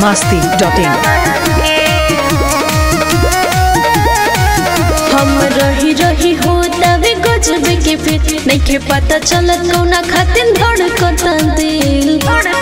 masti.in हम रही रही हो तवे गजब के फिर नइखे पता चलत कौना खातिर धड़कता दिल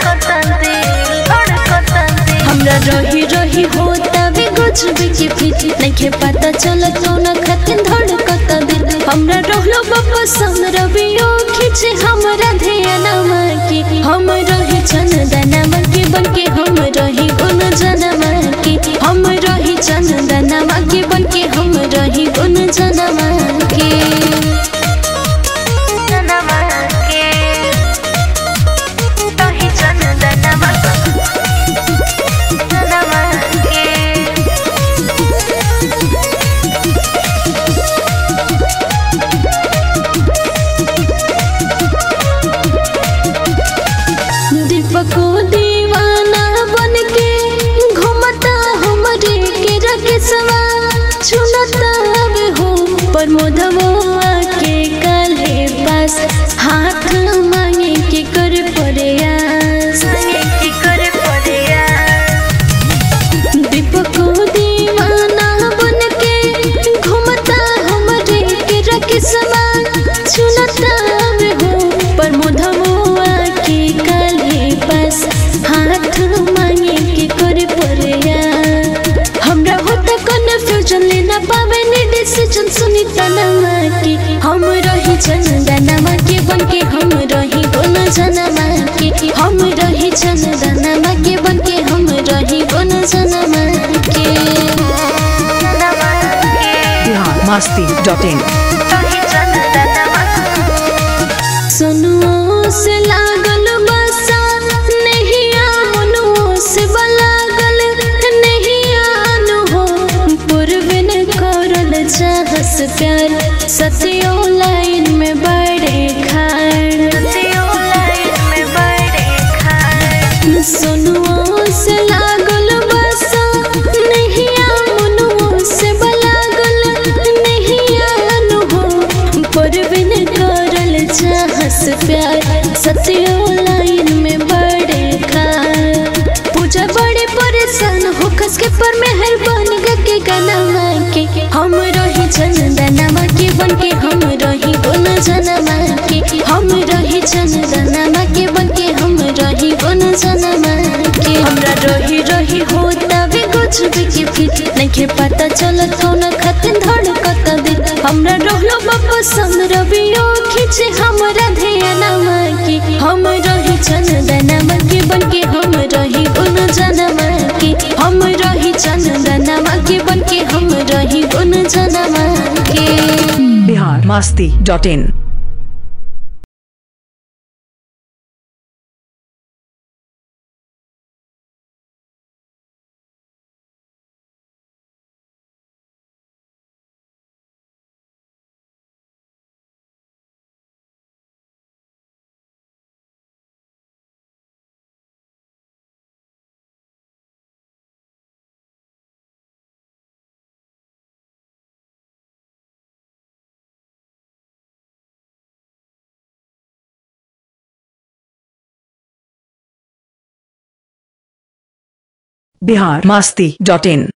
हमरा रही रही हो तवे गजब के फिर नइखे पता चलत कौना खातिर धड़कता दिल हमरा रहलो बपसंद रबियो खींचे हमरा ध्यानमा के हम रही चंदनमा के बनके हम रही गुन जनमा के हम रही चंदनमा के बनके हम रही गुन जनमा के दीपको दीवाना बन के घूमता हमरे के रकेसवा चुनता अब हो पर मोधवा के काले पास हाथ मांगे के कर प्रयास दीपको दीवाना बन के घूमता हमरे के रकेसवा चुनता अब हो पर मोधवा के काले पास हाथ मांगे के कर प्रयास हमरा होता कन्फ्यूजन लेना पावे नी डिसीजन सुनी तनमा के हम रही चंदनमा के बन के हम रही बोन जनमा के हम रही चंदनमा के बन के हम रही बोन जनमा के Bihar masti.in सुनुओ से लागल बसा नहिया मनुओ से बलागल नहिया नु हो पूर्व न करल चाहस प्यार सतियो लाइन में बड़े खाड़ सुनुओ से लागल बसा नहिया मनुओ से बलागल नहिया नु हो पूर्व न करल चाहस प्यार सतियो लाइन में बड़े खाड़ पूजा बड़े परेशान हो खस के पर मेहरबान के गनमा के हम रही चंदनमा के बन के हम रही गुन जनमा के हम रही चंदनमा के बन के हम रही गुन जनमा के हमरा रही रही हो तवे कुछ भी के फिर नइखे पता चलत कौन खातिर धड़कत दिल हमरा रहलो बपसंद रबियो खींचे हमरा ध्यानमा के हम रही चंदनमा के बन के हम रही गुन जनमा के हम रही चंदनमा के बन के हम रही गुन जनमा के Bihar masti.in Bihar masti.in